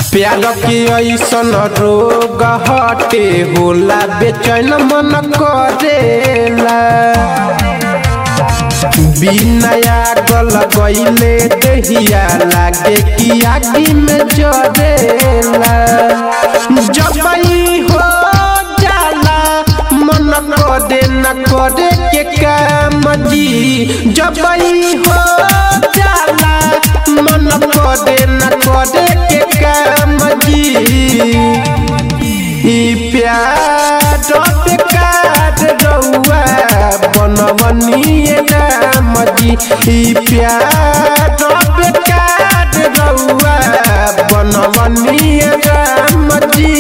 प्यार के ऐसन रोग हटे होला बेचैन मन करेला बिना गल गईले दहिया लागे कि आगी में जरेला जब ई हो जाला मन करे न करे के काम जी जब ई हो जाला मन करे न करे के काम जी ई प्यार बेकार रउआ बनवनिए राम जी ई प्यार बेकार रउआ बनवनिए राम जी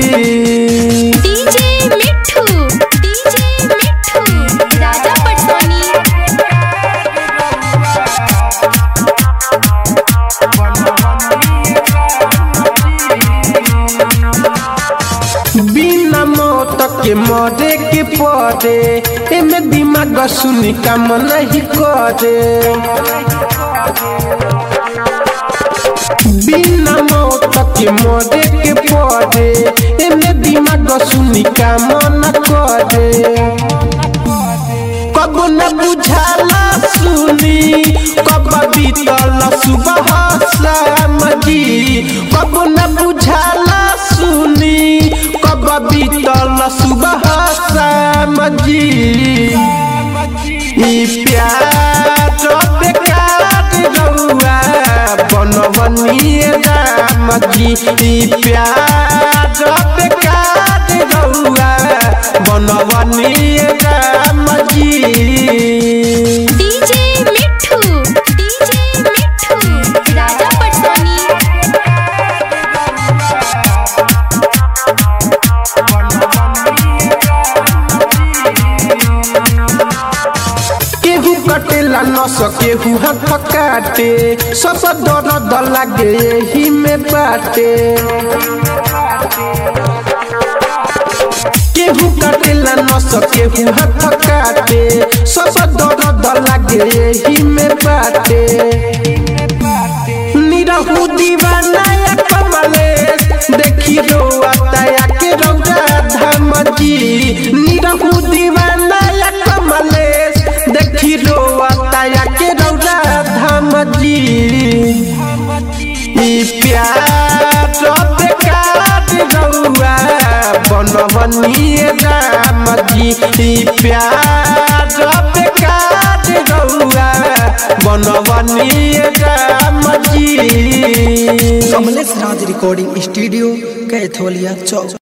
डीजे मिठू डीजे मिठू राजा पटवानी बिना मौत के मरे के पड़े एमे दिमाग सुनी काम नहीं करे बिना मौत के मरे के पड़े एमे दिमाग सुनी काम न करे कब न बुझाला सुनी कब बीतल सुबह शाम जी कब न बुझाला सुनी कब बीतल सुबह शाम जी ई प्यार बेकार रउआ बनवनिए राम जी ई प्यार बेकार रउआ बनवनिए राम जी डीजे मिठू डीजे मिठू राजा पटवानी केहू कटेला न सकेहू हाथ काटे सब दर्द लागे यही में बाटे केहू कटेला न सकेहू हाथ काटे सब दर्द लागे यही में बाटे निरहू दीवाना या कमलेश देखी रोता या के रौदा धाम जी निरहू दीवाना या कमलेश देखी रोता या के रौदा धाम जी ई प्यार बेकार रउआ बनवनिए राम जी ई प्यार बेकार रउआ बनवनिए राम जी कमलेश राज रिकॉर्डिंग स्टूडियो कैथोलिया चौक